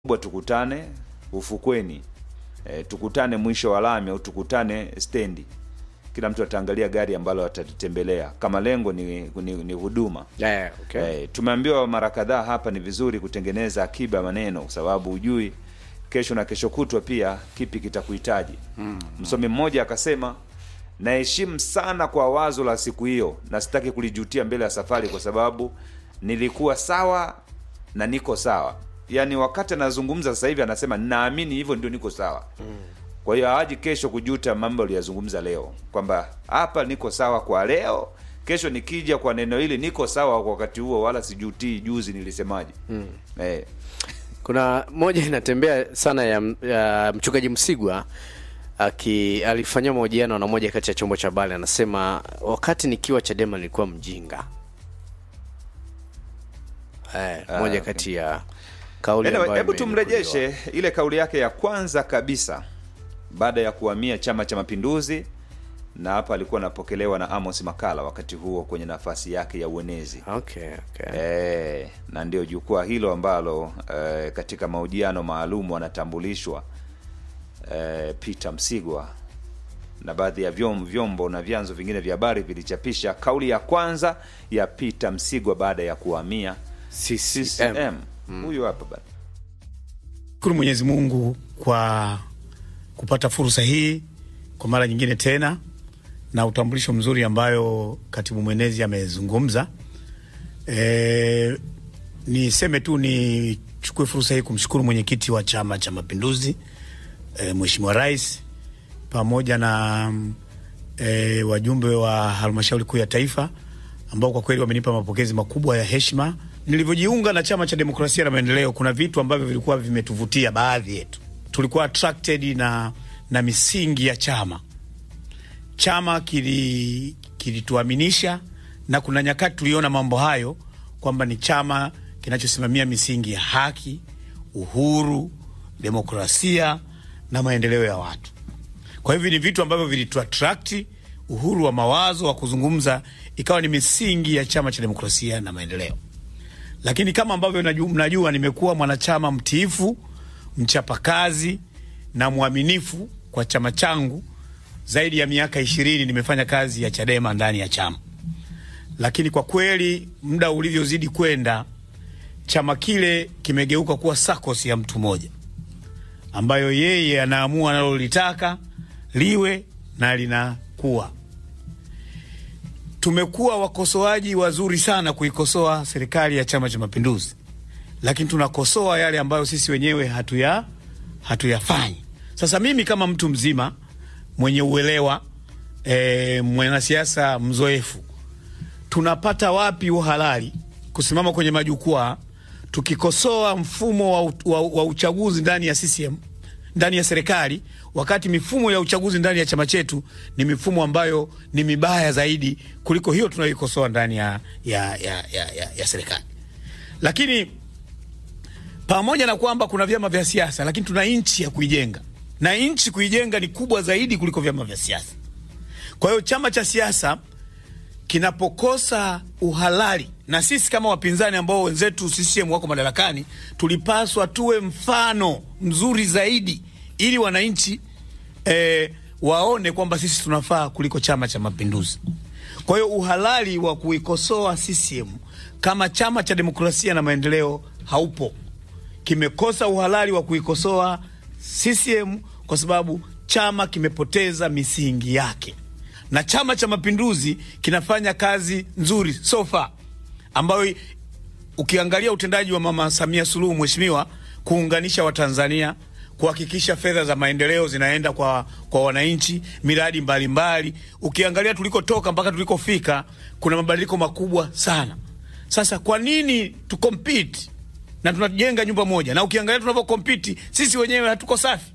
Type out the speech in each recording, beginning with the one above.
kubwa tukutane ufukweni e, tukutane mwisho wa lami au tukutane stendi kila mtu ataangalia gari ambalo atatembelea kama lengo ni, ni, ni huduma Yeah, okay. Eh, tumeambiwa mara kadhaa hapa ni vizuri kutengeneza akiba ya maneno kwa sababu hujui kesho na kesho kutwa pia kipi kitakuhitaji mm. msomi mmoja akasema naheshimu sana kwa wazo la siku hiyo na sitaki kulijutia mbele ya safari kwa sababu nilikuwa sawa na niko sawa yaani wakati anazungumza sasa hivi anasema naamini hivyo ndio niko sawa mm. kwa hiyo hawaji kesho kujuta mambo aliyazungumza leo kwamba hapa niko sawa kwa leo kesho nikija kwa neno hili niko sawa kwa wakati huo wala sijutii juzi nilisemaje mm. eh, kuna moja inatembea sana ya, ya mchungaji msigwa aki alifanyia mahojiano na moja kati ya chombo cha habari anasema wakati nikiwa chadema nilikuwa mjinga eh, moja okay. kati ya kauli Anyway, ambayo hebu imenukuliwa. tumrejeshe ile kauli yake ya kwanza kabisa baada ya kuhamia Chama cha Mapinduzi, na hapa alikuwa anapokelewa na Amos Makala wakati huo kwenye nafasi yake ya uenezi okay, okay. e, na ndio jukwaa hilo ambalo e, katika mahojiano maalum anatambulishwa e, Peter Msigwa na baadhi ya vyom, vyombo na vyanzo vingine vya habari vilichapisha kauli ya kwanza ya Peter Msigwa baada ya kuhamia CCM. CCM. Huyu hapa bana. Shukuru Mwenyezi Mungu kwa kupata fursa hii kwa mara nyingine tena na utambulisho mzuri ambayo katibu mwenezi amezungumza. E, niseme tu nichukue fursa hii kumshukuru mwenyekiti wa Chama cha Mapinduzi e, Mheshimiwa Rais pamoja na e, wajumbe wa halmashauri kuu ya taifa ambao kwa kweli wamenipa mapokezi makubwa ya heshima. Nilivyojiunga na Chama cha Demokrasia na Maendeleo, kuna vitu ambavyo vilikuwa vimetuvutia baadhi yetu, tulikuwa attracted na, na misingi ya chama. Chama kili- kilituaminisha na kuna nyakati tuliona mambo hayo kwamba ni chama kinachosimamia misingi ya haki, uhuru, demokrasia na maendeleo ya watu. Kwa hivyo ni vitu ambavyo vilituattract, uhuru wa mawazo wa kuzungumza ikawa ni misingi ya Chama cha Demokrasia na Maendeleo. Lakini kama ambavyo naju- mnajua, nimekuwa mwanachama mtiifu, mchapakazi na mwaminifu kwa chama changu zaidi ya miaka ishirini. Nimefanya kazi ya Chadema ndani ya chama, lakini kwa kweli muda ulivyozidi kwenda, chama kile kimegeuka kuwa sakos ya mtu mmoja ambayo yeye anaamua analolitaka liwe na linakuwa. Tumekuwa wakosoaji wazuri sana kuikosoa serikali ya Chama cha Mapinduzi, lakini tunakosoa yale ambayo sisi wenyewe hatuya hatuyafanyi. Sasa mimi kama mtu mzima mwenye uelewa e, mwanasiasa mzoefu, tunapata wapi uhalali kusimama kwenye majukwaa tukikosoa mfumo wa, u- wa, wa uchaguzi ndani ya CCM ndani ya serikali, wakati mifumo ya uchaguzi ndani ya chama chetu ni mifumo ambayo ni mibaya zaidi kuliko hiyo tunayoikosoa ndani ya, ya, ya, ya, ya, ya serikali. Lakini pamoja na kwamba kuna vyama vya siasa, lakini tuna nchi ya kuijenga, na nchi kuijenga ni kubwa zaidi kuliko vyama vya siasa. Kwa hiyo chama cha siasa kinapokosa uhalali, na sisi kama wapinzani ambao wenzetu CCM wako madarakani, tulipaswa tuwe mfano mzuri zaidi, ili wananchi eh, waone kwamba sisi tunafaa kuliko Chama cha Mapinduzi. Kwa hiyo uhalali wa kuikosoa CCM kama Chama cha Demokrasia na Maendeleo haupo. Kimekosa uhalali wa kuikosoa CCM kwa sababu chama kimepoteza misingi yake na Chama cha Mapinduzi kinafanya kazi nzuri so far, ambayo ukiangalia utendaji wa Mama Samia Suluhu Mheshimiwa, kuunganisha Watanzania, kuhakikisha fedha za maendeleo zinaenda kwa, kwa wananchi, miradi mbalimbali. Ukiangalia tulikotoka mpaka tulikofika, kuna mabadiliko makubwa sana. Sasa kwa nini tukompiti na tunajenga nyumba moja, na ukiangalia tunavyokompiti sisi wenyewe hatuko safi.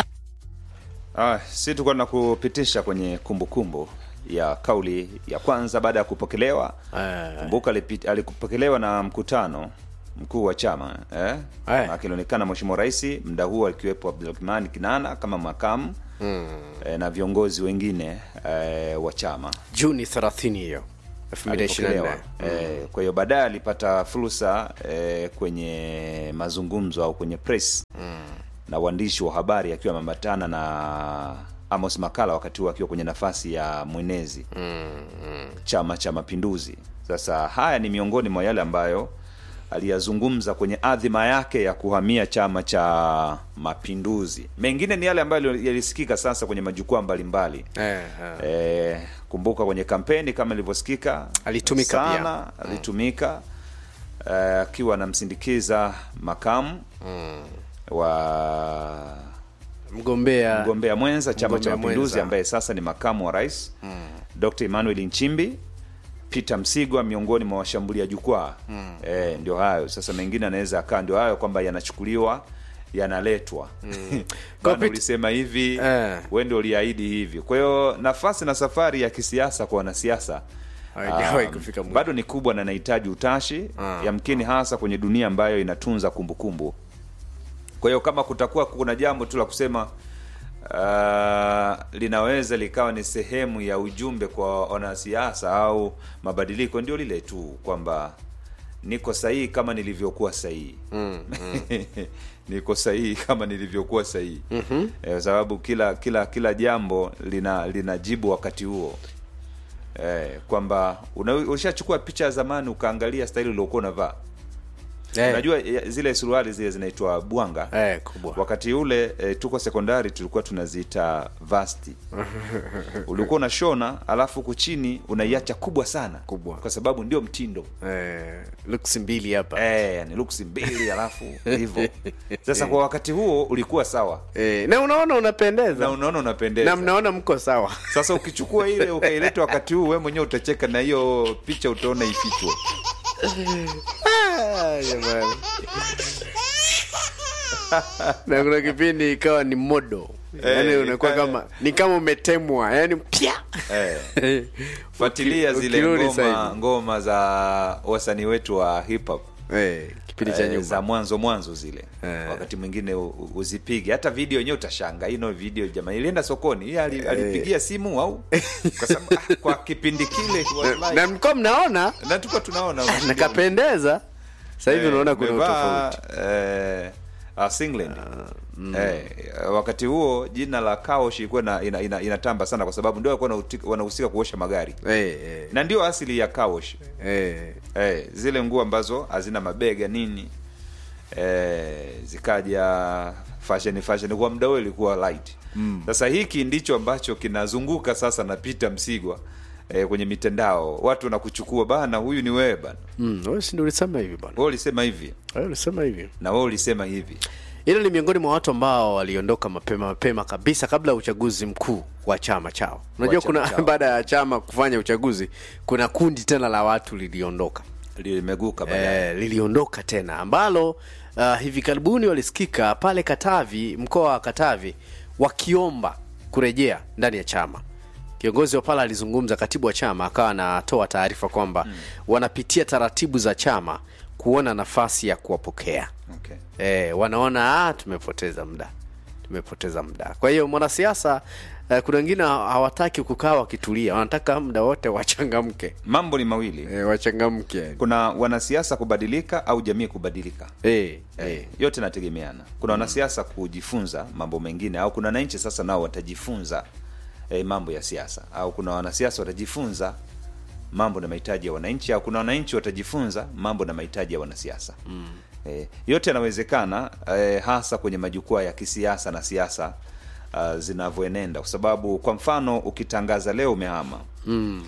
Ah, si tulikuwa tunakupitisha kwenye kumbukumbu kumbu ya kauli ya kwanza baada ya kupokelewa. Eh. Kumbuka alipi- alikupokelewa na mkutano mkuu wa chama eh? Eh. Akionekana Mheshimiwa Rais muda huo akiwepo Abdulrahman Kinana kama makamu mm. eh, na viongozi wengine eh, wa chama Juni 30 hiyo 2024. alipokelewa. Eh, kwa hiyo baadaye alipata fursa eh, kwenye mazungumzo au kwenye press na waandishi wa habari akiwa ameambatana na Amos Makala wakati huo akiwa kwenye nafasi ya mwenezi Chama cha Mapinduzi. Sasa haya ni miongoni mwa yale ambayo aliyazungumza kwenye adhima yake ya kuhamia Chama cha Mapinduzi. Mengine ni yale ambayo yalisikika sasa kwenye majukwaa mbalimbali. Eh, eh. E, kumbuka kwenye kampeni kama ilivyosikika Alitumika sana, alitumika eh, akiwa anamsindikiza makamu wa mgombea mgombea mwenza Chama cha Mgombea Mapinduzi mwenza. ambaye sasa ni makamu wa rais Dr. Emmanuel Nchimbi, Peter Msigwa miongoni mwa washambulia jukwaa eh, ndio hayo sasa. Mengine anaweza akaa ndio hayo kwamba yanachukuliwa yanaletwa Kwa bana, Pete- ulisema hivi Eh. wewe ndio uliahidi hivi. Kwa hiyo nafasi na safari ya kisiasa kwa wanasiasa Haijawahi um, kufika mwisho. bado ni kubwa na inahitaji utashi yamkini hasa kwenye dunia ambayo inatunza kumbukumbu kwa hiyo kama kutakuwa kuna jambo tu la kusema uh, linaweza likawa ni sehemu ya ujumbe kwa wanasiasa au mabadiliko, ndio lile tu kwamba niko sahihi kama nilivyokuwa sahihi mm, niko sahihi kama nilivyokuwa sahihi mm-hmm. kwa sababu kila kila kila jambo lina linajibu wakati huo eh, kwamba una- ulishachukua picha ya zamani ukaangalia staili uliokuwa unavaa Eh, unajua ya- zile suruali zile zinaitwa bwanga eh, kubwa wakati ule e, tuko sekondari tulikuwa tunaziita vasti ulikuwa unashona alafu huku chini unaiacha kubwa sana Kubwa. kwa sababu ndio mtindo eh, looks mbili hapa e, ni luksi mbili alafu hivyo sasa kwa wakati huo ulikuwa sawa eh, na unaona na unapendeza unaona unapendeza na mnaona mko sawa sasa ukichukua ile ukaileta wakati huu we mwenyewe utacheka na hiyo picha utaona ifichwe Ah, jamani. na kuna kipindi ikawa ni modo yaani Eh, unakuwa ikawa- kama ni kama umetemwa yani pya eh. fuatilia Uki- zile ukirudi ngoma sasa hivi. ngoma za wasanii wetu wa hip hop eh, kipindi cha eh, nyuma za mwanzo mwanzo zile Eh. wakati mwingine u- u- uzipige hata video yenyewe utashanga hii no video jamani ilienda sokoni hii ali, alipigia simu au kwa sababu ah, kwa kipindi kile wallahi. na mlikuwa mnaona na tuko tunaona nakapendeza sasa hivi Eh, unaona kuna umevaa, utofauti eh, uh, singlet eh, wakati huo jina la Kaosh ilikuwa ina, ina, ina, inatamba sana kwa sababu ndio walikuwa wanauti- wanahusika kuosha magari eh, eh, na ndio asili ya Kaosh eh. eh, zile nguo ambazo hazina mabega nini eh, zikaja fashion fashion kwa muda huo ilikuwa light sasa hiki ndicho ambacho kinazunguka sasa na Peter Msigwa eh, kwenye mitandao watu wanakuchukua bana huyu ni wewe bana Mm, wewe si ndio ulisema hivi bwana wewe ulisema hivi wewe ulisema hivi na wewe ulisema hivi hilo ni miongoni mwa watu ambao waliondoka mapema mapema kabisa kabla ya uchaguzi mkuu wa chama chao unajua chama kuna chao. baada ya chama kufanya uchaguzi kuna kundi tena la watu liliondoka limeguka baadaye eh, liliondoka tena ambalo uh, hivi karibuni walisikika pale Katavi, mkoa wa Katavi, wakiomba kurejea ndani ya chama. Kiongozi wa pale alizungumza, katibu wa chama akawa anatoa taarifa kwamba mm. wanapitia taratibu za chama kuona nafasi ya kuwapokea okay. eh, wanaona ah, tumepoteza muda tumepoteza muda. Kwa hiyo mwanasiasa eh, kuna wengine hawataki kukaa wakitulia, wanataka muda wote wachangamke mambo ni mawili eh, wachangamke kuna wanasiasa kubadilika au jamii kubadilika eh, Eh, eh. yote nategemeana kuna wanasiasa kujifunza mambo mengine au kuna wananchi sasa nao watajifunza eh, mambo ya siasa au kuna wanasiasa watajifunza mambo na mahitaji ya wananchi au kuna wananchi watajifunza mambo na mahitaji ya wanasiasa mm. eh, yote yanawezekana eh, hasa kwenye majukwaa ya kisiasa na siasa uh, zinavyoenenda kwa sababu kwa mfano ukitangaza leo umehama mm.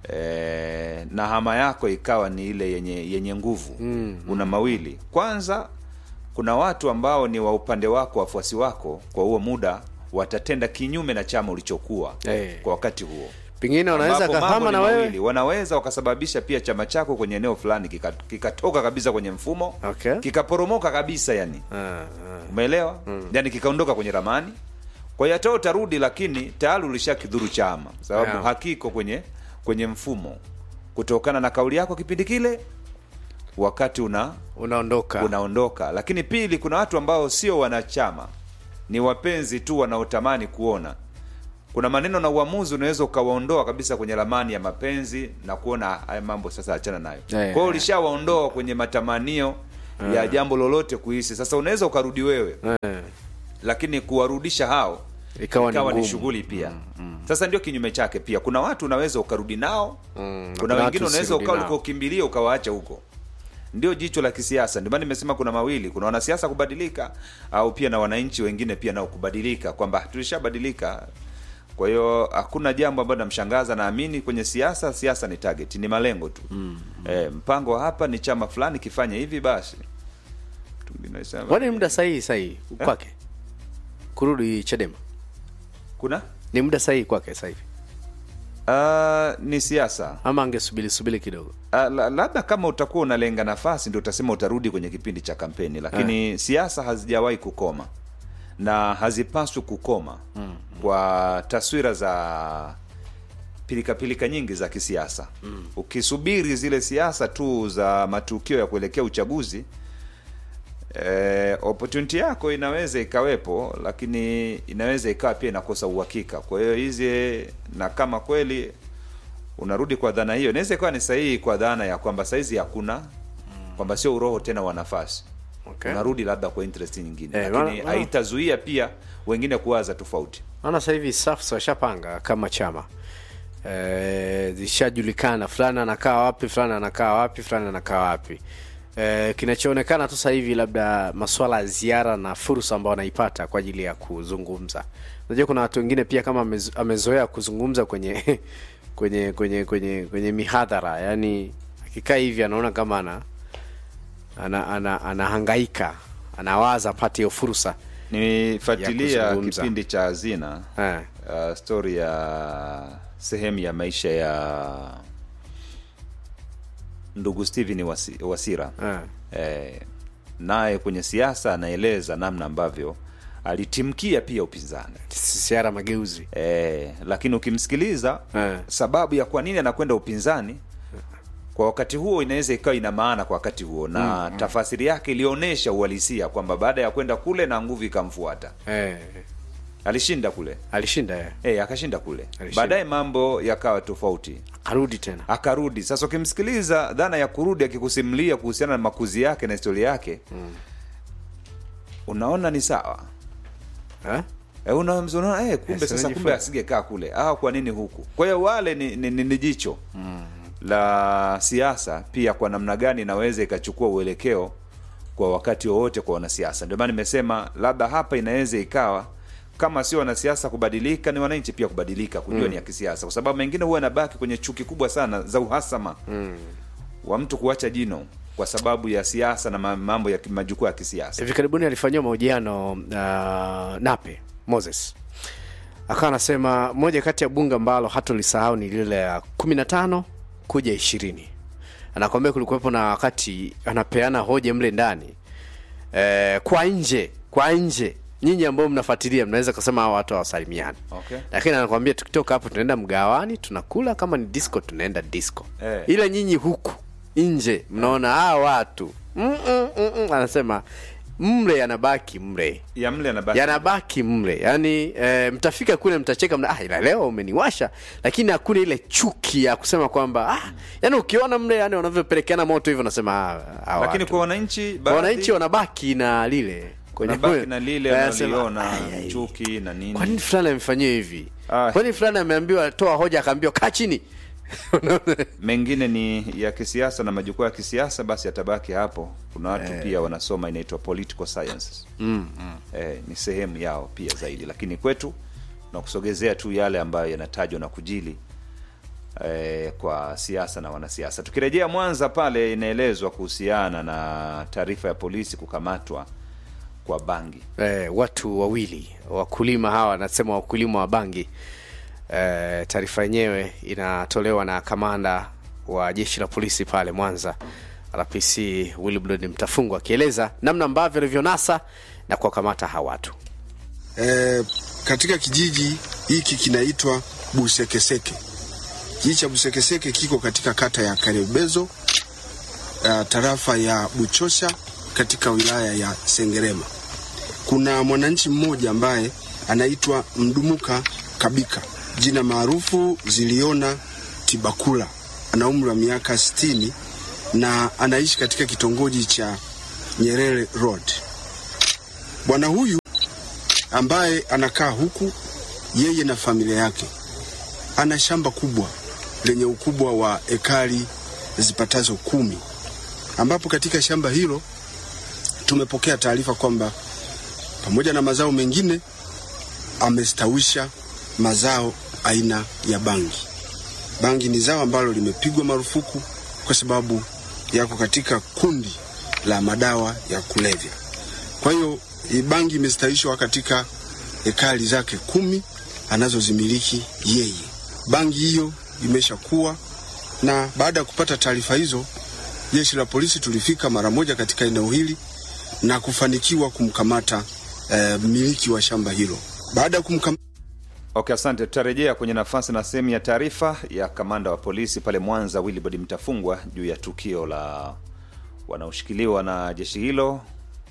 eh, na hama yako ikawa ni ile yenye yenye nguvu mm. una mawili kwanza kuna watu ambao ni wa upande wako wafuasi wako kwa huo muda watatenda kinyume na chama ulichokuwa Eh. kwa wakati huo pengine wanaweza Ambapo mambo kahama ni na mawili. wewe wanaweza wakasababisha pia chama chako kwenye eneo fulani kika- kikatoka kabisa kwenye mfumo Okay. kikaporomoka kabisa yani Ah, ah. umeelewa yani kikaondoka kwenye ramani kwa hiyo hata utarudi lakini tayari ulishakidhuru chama sababu Yeah. hakiko kwenye kwenye mfumo kutokana na kauli yako kipindi kile wakati una unaondoka unaondoka lakini pili kuna watu ambao sio wanachama ni wapenzi tu wanaotamani kuona kuna maneno na uamuzi unaweza ukawaondoa kabisa kwenye ramani ya mapenzi na kuona haya mambo sasa achana nayo Yeah, kwa hiyo yeah. ulishawaondoa kwenye matamanio ya jambo lolote kuhisi sasa unaweza ukarudi wewe eh, lakini kuwarudisha hao Ikawa ni ikawa ni ngumu. shughuli pia sasa ndio kinyume chake pia kuna watu unaweza ukarudi nao Mm, na kuna kuna wengine watu unaweza usirudi ukawa nao. ulikokimbilia ukawaacha huko ndio jicho la kisiasa ndio maana nimesema kuna mawili kuna wanasiasa kubadilika au pia na wananchi wengine pia nao kubadilika kwamba tulishabadilika kwa hiyo hakuna jambo ambalo namshangaza naamini kwenye siasa siasa ni target ni malengo tu mm. e, mpango wa hapa ni chama fulani kifanye hivi basi Mtu mwingine anasema- kwani ni muda sahihi sahihi kwake kurudi chadema kuna ni muda sahihi kwake sasa hivi uh, ni siasa ama angesubiri subiri kidogo Ah, la- labda kama utakuwa unalenga nafasi ndio utasema utarudi kwenye kipindi cha kampeni lakini siasa hazijawahi kukoma na hazipaswi kukoma mm. kwa taswira za pilikapilika nyingi za kisiasa mm. ukisubiri zile siasa tu za matukio ya kuelekea uchaguzi eh, opportunity yako inaweza ikawepo lakini inaweza ikawa pia inakosa uhakika kwa hiyo hizi na kama kweli unarudi kwa dhana hiyo inaweza ikawa ni sahihi kwa dhana ya kwamba saizi hakuna kwamba sio uroho tena wa nafasi okay. unarudi labda kwa interest nyingine Eh, lakini maana- maana- haitazuia pia wengine kuwaza tofauti maana sasa hivi SAFs washapanga kama chama eh, zishajulikana fulani anakaa wapi fulani anakaa wapi fulani anakaa wapi eh, kinachoonekana tu sasa hivi labda maswala ya ziara na fursa ambao wanaipata kwa ajili ya kuzungumza unajua kuna watu wengine pia kama amezo- amezoea kuzungumza kwenye kwenye kwenye kwenye kwenye mihadhara yani akikaa hivi anaona kama ana ana, ana, anahangaika anawaza apate hiyo fursa nifuatilia Ya kuzungumza. kipindi cha hazina eh. uh, stori ya sehemu ya maisha ya ndugu Steven Wasi, Wasira Eh. eh, naye kwenye siasa anaeleza namna ambavyo alitimkia pia upinzani siara mageuzi eh, lakini ukimsikiliza Eh. sababu ya kwa nini anakwenda upinzani kwa wakati huo inaweza ikawa ina maana kwa wakati huo na mm, tafasiri yake ilionyesha uhalisia kwamba baada ya kwenda kule na nguvu ikamfuata eh. alishinda kule alishinda eh. eh, akashinda kule Alishinda. baadaye mambo yakawa tofauti arudi tena akarudi sasa ukimsikiliza dhana ya kurudi akikusimulia kuhusiana na makuzi yake na historia yake mm. unaona ni sawa eh? E, unaona unaona, eh, kumbe Yes, sasa kumbe unajifunza. asingekaa kule ah, kwa nini huku kwa hiyo wale ni, ni, ni, ni jicho mm. la siasa pia kwa namna gani inaweza ikachukua uelekeo kwa wakati wowote kwa wanasiasa ndio maana nimesema labda hapa inaweza ikawa kama sio wanasiasa kubadilika ni wananchi pia kubadilika kujua ni ya kisiasa kwa sababu mengine huwa yanabaki kwenye chuki kubwa sana za uhasama mm. wa mtu kuacha jino kwa sababu ya siasa na ma- mambo ya ki- majukwaa ya kisiasa hivi karibuni alifanyiwa mahojiano uh, nape moses akawa anasema moja kati ya bunge ambalo hatolisahau ni lile la kumi na tano kuja ishirini anakwambia kulikuwepo na wakati anapeana hoja mle ndani eh, kwa nje kwa nje nyinyi ambao mnafuatilia mnaweza kusema hawa watu hawasalimiani Okay. lakini anakwambia tukitoka hapo tunaenda mgawani tunakula kama ni disco tunaenda disco Eh. ila nyinyi huku nje mnaona hawa watu mm, mm, mm, mm. anasema mle yanabaki mle ya mle anabaki yanabaki mle yani e, mtafika kule mtacheka mna, ah, ila leo umeniwasha lakini hakuna ile chuki ya kusema kwamba ah, yani ukiona mle yani wanavyopelekeana moto hivyo unasema ah, hawa lakini watu. kwa wananchi Kwa baadhi- wananchi wanabaki na lile kwenye nabaki moyo. na lile Wanasema, wanaliona "Ai, ai, chuki na nini kwa nini fulani amefanyiwa hivi Ah. kwa nini fulani ameambiwa toa hoja akaambiwa kaa chini mengine ni ya kisiasa na majukwaa ya kisiasa basi yatabaki hapo kuna watu pia wanasoma inaitwa political sciences mm, mm. Eh, ni sehemu yao pia zaidi lakini kwetu na kusogezea tu yale ambayo yanatajwa na kujili eh, kwa siasa na wanasiasa tukirejea mwanza pale inaelezwa kuhusiana na taarifa ya polisi kukamatwa kwa bangi eh, watu wawili wakulima hawa nasema wakulima wa bangi eh, taarifa yenyewe inatolewa na kamanda wa jeshi la polisi pale mwanza rpc wilbrod mtafungwa akieleza namna ambavyo alivyonasa na kuwakamata hawa watu e, katika kijiji hiki kinaitwa Busekeseke. Kijiji cha Busekeseke kiko katika kata ya Karebezo, uh, tarafa ya Buchosha katika wilaya ya Sengerema. Kuna mwananchi mmoja ambaye anaitwa Mdumuka Kabika, jina maarufu Ziliona Tibakula. Ana umri wa miaka 60 na anaishi katika kitongoji cha Nyerere Road. Bwana huyu ambaye anakaa huku, yeye na familia yake, ana shamba kubwa lenye ukubwa wa ekari zipatazo kumi, ambapo katika shamba hilo tumepokea taarifa kwamba pamoja na mazao mengine amestawisha mazao aina ya bangi. Bangi ni zao ambalo limepigwa marufuku kwa sababu yako katika kundi la madawa ya kulevya. Kwa hiyo hii bangi imestawishwa katika ekari zake kumi anazozimiliki yeye. Bangi hiyo imeshakuwa, na baada ya kupata taarifa hizo, jeshi la polisi tulifika mara moja katika eneo hili na kufanikiwa kumkamata eh, mmiliki wa shamba hilo. Baada ya kumkamata Okay, asante. Tutarejea kwenye nafasi na sehemu ya taarifa ya kamanda wa polisi pale Mwanza Wilibard Mtafungwa juu ya tukio la wanaoshikiliwa na jeshi hilo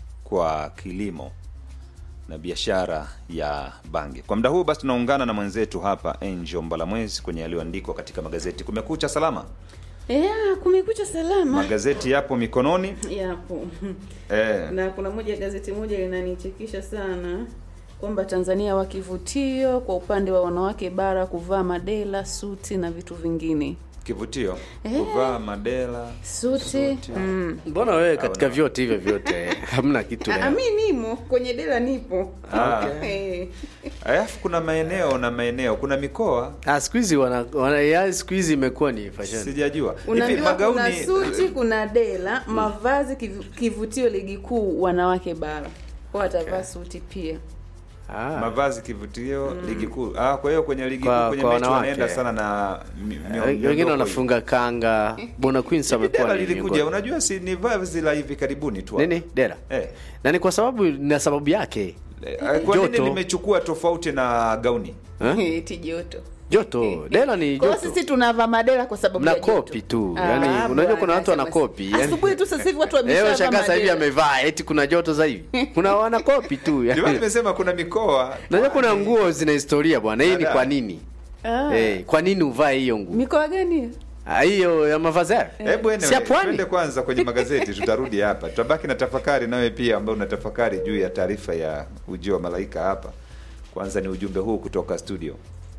kwa kilimo na biashara ya bangi. Kwa muda huu basi, tunaungana na mwenzetu hapa Angel Mbalamwezi kwenye yaliyoandikwa katika magazeti. Kumekucha salama, Ya, kumekucha salama. magazeti yapo mikononi Yapo. eh, Na kuna moja gazeti moja linanichekesha sana kwamba Tanzania wa kivutio kwa upande wa wanawake bara kuvaa madela, suti na vitu vingine. kivutio Eh. kuvaa madela Suti. Mm. mbona wewe katika Hauna. vyote hivyo vyote hamna kitu Ah, leo mi nimo kwenye dela nipo. Ah. Eh. alafu kuna maeneo na maeneo, kuna mikoa Ah, siku hizi wana, wana ya siku hizi imekuwa ni fashion sijajua hivi Unaambiwa kuna magauni suti, kuna dela, mavazi kivu- kivutio ligi kuu wanawake bara. Kwa watavaa suti pia. ah. mavazi kivutio ligi kuu ah, kwa hiyo kwenye ligi Kwa- kuu kwenye kwa mechi wanawake. wanaenda sana na mi- mio- Eh, miondoko wengine hiyo. wanafunga kanga bona queens Hivi amekuwa dela ni lilikuja miongoni- unajua si ni vazi la hivi karibuni tu hapa. nini dera eh. na ni kwa sababu na sababu yake Eh, kwa nini Joto. limechukua tofauti na gauni Eh? Eti joto. joto dera ni Kwa hiyo joto sisi tunavaa madela kwa sababu Mna ya joto. kopi tu. Ah, Yaani, unajua kuna bwana, watu wana sema- kopi, yaani. Asubuhi tu sasa hivi watu leo wameshavaa shangaa sasa hivi madela. amevaa eti kuna joto sasa hivi kuna wana kopi tu ndio maana yani. nimesema kuna mikoa Unajua kuna nguo zina historia bwana hii ni Dada. kwa nini Ah. eh kwa nini uvae hiyo nguo Mikoa gani? Ah, hiyo ya mavazi hayo hebu si ya anyway, pwani twende kwanza kwenye magazeti tutarudi hapa tutabaki na tafakari nawe pia ambayo unatafakari juu ya taarifa ya ujio wa malaika hapa kwanza ni ujumbe huu kutoka studio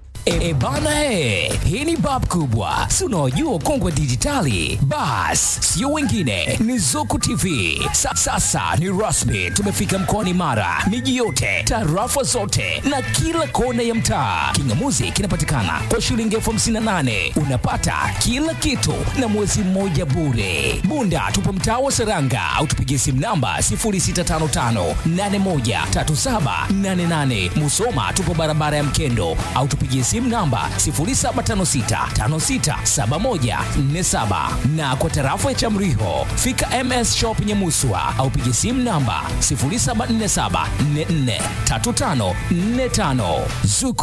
E, bana he, hii ni bab kubwa, si unaojua ukongwe dijitali? Bas, sio wengine, ni Zuku TV. Sa, sasa ni rasmi, tumefika mkoani Mara, miji yote, tarafa zote na kila kona ya mtaa. Kingamuzi kinapatikana kwa shilingi elfu hamsini na nane unapata kila kitu na mwezi mmoja bure. Bunda tupo mtaa wa Seranga au tupigie simu namba 0655813788. Musoma tupo barabara ya Mkendo au tupigie simu namba 0756567147 na kwa tarafa ya Chamriho fika MS Shop Nyamuswa au pigie simu namba 0747443545 Zuku